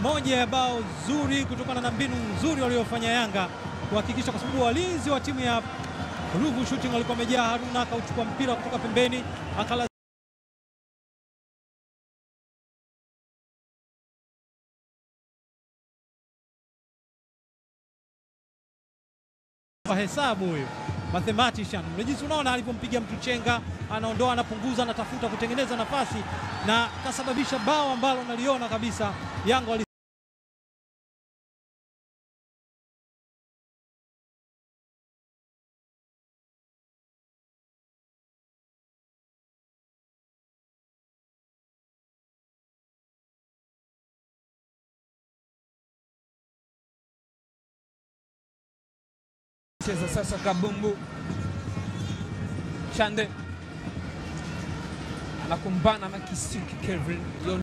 moja ya bao zuri kutokana na mbinu nzuri waliofanya Yanga kuhakikisha, kwa sababu walinzi wa timu ya Ruvu Shooting walikuwa wamejaa. Haruna akauchukua mpira kutoka pembeni akala hesabu huyo mathematician jinsi unaona alivyompiga mtu chenga, anaondoa, anapunguza, anatafuta kutengeneza nafasi na kasababisha bao ambalo naliona kabisa Yanga wali cheza sasa kabumbu Chande anakumbana na Kisiki Kevin